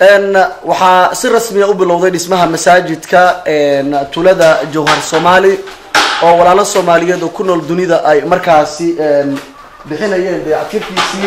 waxaa si rasmiya u bilowday dhismaha masaajidka tulada jawhar somali oo walaalo soomaaliyeed oo ku nool dunida ay markaasi bixinayeen dayactirkiisii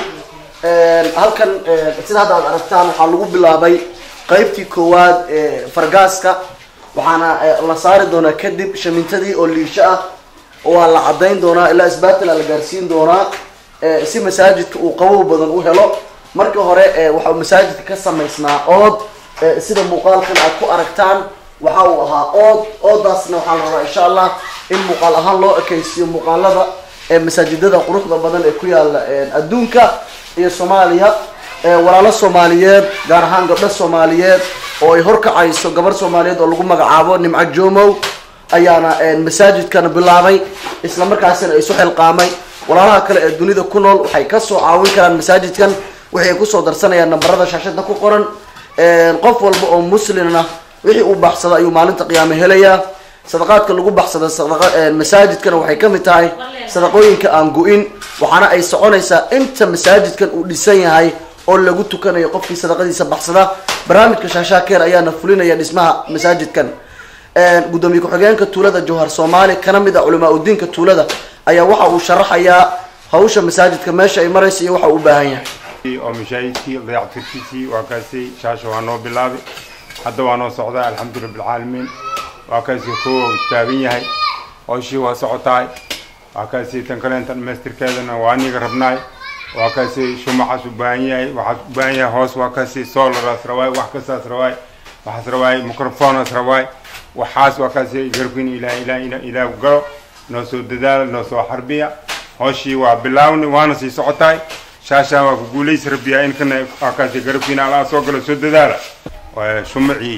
halkan sida hadda aad aragtaan waxaa lagu bilaabay qeybtii koowaad ee fargaaska waxaana la saari doonaa kadib shamintadii oo liisho ah waa la cadayn doonaa ilaa isbaatila la gaarsiin doonaa si masaajidka uu qabow badan u helo markii hore waxa uu masaajidka ka samaysnaa ood sida muuqaalkan aad ku aragtaan waxa uu ahaa ood oodaasna waxaa la rabaa insha allah in muuqaal ahaan loo ekeysiiyo muuqaalada masaajidada quruxda badan ee ku yaala adduunka iyo soomaaliya walaalo soomaaliyeed gaar ahaan gabdho soomaaliyeed oo ay horkacayso gabar soomaaliyeed oo lagu magacaabo nimco jomow ayaana masaajidkan bilaabay isla markaasina ay isu xilqaamay walaalaha kale ee dunida ku nool waxay kasoo caawin karaan masaajidkan waxay kusoo darsanayaan nambarada shaashada ku qoran qof walba oo muslimna wixii uu baxsado ayuu maalinta qiyaame helayaa sadaqaadka lagu baxsada masaajidkana waxay kamid tahay sadaqooyinka aan gu-in waxaana ay soconaysaa inta masaajidkan uu dhisan yahay oo lagu tukanayo qofkii sadaqadiisa baxsada barnaamijka shaashaakeer ayaana fulinaya dhismaha masaajidkan gudoomiye ku-xigeenka tuulada jawhar soomaali kana mid a culamaa udiinka tuulada ayaa waxa uu sharaxayaa hawsha masaajidka meesha ay maraysa iyo waxa uu u baahan yahay oo mashaahidkii dayactirkiisii waa kaasi shaasha waa noo bilaabay hadda waa noo socdaa alxamdu rabbilcaalamiin waa kaasi kowa taagan yahay hooshii waa socotaay waa kaasi tan kaleenta dhamaystirkeedana waa aniga rabnaay waa kaasi shumacaas u baahan yahay waxaas u baahan yahay hoos waa kaasi solaraas rawaay wax kastaas rawaay waxaas rawaay microphonaas rawaay waxaas waa kaasi garkin ilaa ilaa ilaa galo noo soo dadaala noo soo xarbiya hooshii waa bilaawni waana sii socotaay shaashaan waa ku guulaysa rabbiyaa in kana waa kaasi garabkiina alaa soo galo soo dadaala shumacii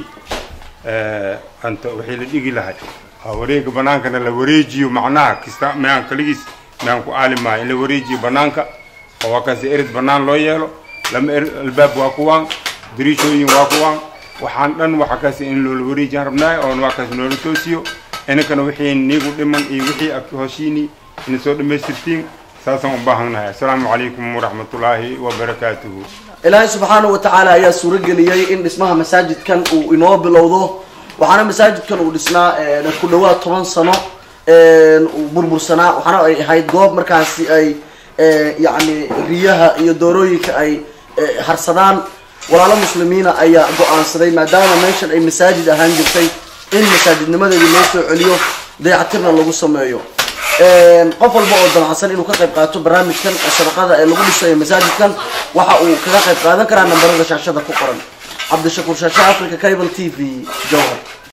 anta wixii la dhigi lahay wareega banaankana la wareejiyo macnaha kista mayaan kaligiis mayaan ku aalimahay in la wareejiyo banaanka oo waa kaasi erid banaan loo yeelo lama er albaab waa kuwaan dariishooyin waa kuwaan waxaan dhan waxa kaasi in loola wareejiyaan rabnaay oon waa kaasi noola toosiyo inankana wixii niigu dhiman iyo wixii hoshiini ina soo dhamaystirtiin saasaan u baahannahay assalaamu calaykum waraxmatullaahi wabarakaatuhu ilaahay subxaanahu watacaala ayaa suurageliyey in dhismaha masaajidkan uu inoo bilowdo waxaana masaajidkan uu dhisnaa ku dhawaad toban sano uu burbursanaa waxaana ay ahayd goob markaasi ay yacni riyaha iyo doorooyinka ay harsadaan walaalo muslimiina ayaa go-aansaday maadaama meeshan ay masaajid ahaan jirtay in masaajidnimadeedii loo soo celiyo dayactirna lagu sameeyo qof walba oo damacsan inuu ka qayb qaato barnaamijkan sadaqada ee lagu dhisayo masaajidkan waxa uu kaga qayb qaadan karaa nambarada shaashada ku qoran cabdishakuur shaashe africa cable t v jowhar